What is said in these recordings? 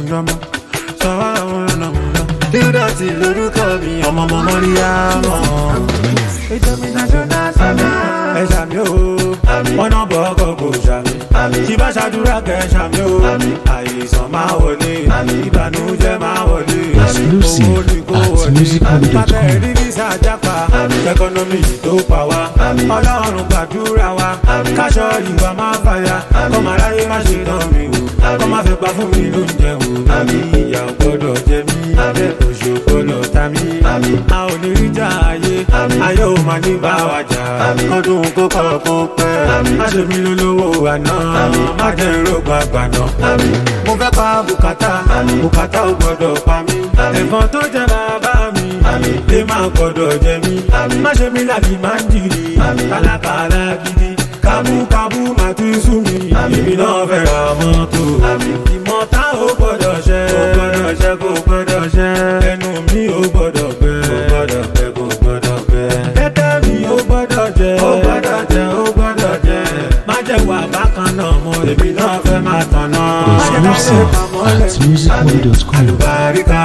yọmọ sọwọ́ àwọn ọ̀nà ọ̀nà. dídọ̀tì lórúkọ mi ọmọ ọmọ mọ́ríyá mọ́. ìjọba ìdájọ́dá sàmì ẹ sàmì o wọn náà bọ̀ ọkọ̀ kò sàmì tí bá ṣàdúrà kẹ sàmì o àìsàn máa wọlé ìbànújẹ́ máa wọlé Exclusive owó ní kó at wọlé musically.com. bàbá rí visa jápa ẹkọnọmì tó pa wá ọlọ́run gbàdúrà wa káṣọ ìwà máa fàyà kọ́mọ aráyé má ṣe dán mi wò kọ́ má fẹ́ pa fún mi lóúnjẹ wò àbí ìyà ò gbọ́dọ̀ jẹ mí oṣù gbọ́dọ̀ ta mí a ò ní rí jà ayé ayé ò máa ní bá wa jà kọ́dún kó kọ́ kó pẹ́ má ṣe mí lólówó àná má jẹ́ ìrógbà gbàná mo fẹ́ pa bùkátà bùkátà ò gbọ́dọ̀ pa mí ẹ̀fọn tó jẹ bàbá mi lè má gbọ́dọ̀ jẹ mí má ṣe mí láti má ń jìrì kálákálá gidi kábúkábú má tún sú mi èmi náà fẹ́ ra mọ́tò ìmọ̀ta ò gbọ́dọ̀ ṣẹ kò gbọ́dọ̀ ṣẹ kò gbọ́dọ̀ ṣẹ ẹnu mi ò gbọ́dọ̀ gbẹ kò gbọ́dọ̀ gbẹ kò gbọ́dọ̀ gbẹ tẹ́tẹ́ mi ò gbọ́dọ̀ jẹ ò gbọ́dọ̀ jẹ ò gbọ́dọ̀ jẹ má jẹ wà bákan náà mo èmi náà fẹ́ máa tàn náà. Exclusive at musically.com. àlùbáríkà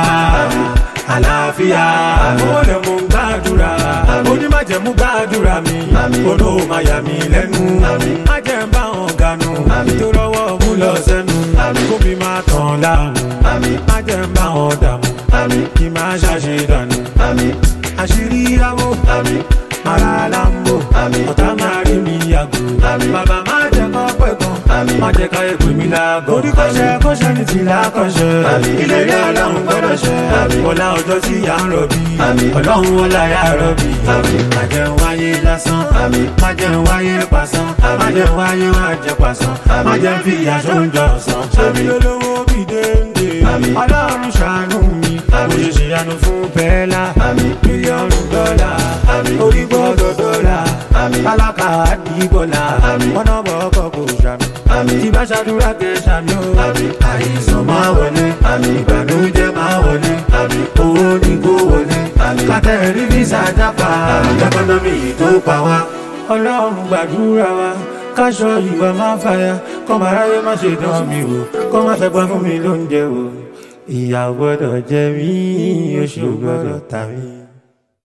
àlàáfíà ó lè mú gbàdúrà onímọ̀jẹ̀mú gbàdúrà mi olóò máa yà mí lẹ́nu májẹ̀ ń bá wọn ganu tó rọwọ́ mú lọ sẹ́nu kó mi máa tàn láàmú májẹ̀ ń bá wọn dààmú kí máa ṣàṣe dànù àṣírí ìyàwó mara lambo ọ̀tá máa rí mi yàgò bàbá máa jẹ́ kọ́ pẹ́ kan máa jẹ́ ká èpè mi lágọ̀ orí kọ́ṣẹ́ kọ́ṣẹ́ ní ti lákọ̀ṣẹ́ ilé ilé ọlọ́run gbọ́dọ̀ ṣẹ́ ọlá ọjọ́ tí yà ń rọ̀bì ọlọ́run ọlá yà rọ̀bì má jẹ́ ń wáyé lásán má jẹ́ ń wáyé pàṣán má jẹ́ ń wáyé wá jẹ pàṣán má jẹ́ ń fi aṣọ ń jọ sàn. ṣébi lólówó bí déńdé ọlọ́run ṣàánú mi mo ṣe ṣèyanu fún bẹ́ẹ̀lá mílíọ̀nù dọ́là orí gbọ́dọ̀ dọ́là tálákà àdìgbọ́là ọ̀nà bọ̀ ọkọ̀ kò ṣàmì tí bá ṣàdúrà kẹ ṣàmì o àìsàn máa wọlé ìbànújẹ́ máa wọlé owó ní kó wọlé kátẹ́rì físà jápa ẹkọ́nọ́mì tó pa wá ọlọ́run gbàdúrà wa káṣọ ìwà máa fàyà kọ́mọ aráyé má ṣe dán mi wò kọ́ má fẹ́ pa fún mi lóúnjẹ wò ìyà gbọ́dọ̀ jẹ mí oṣù gbọ́dọ̀ tà mí.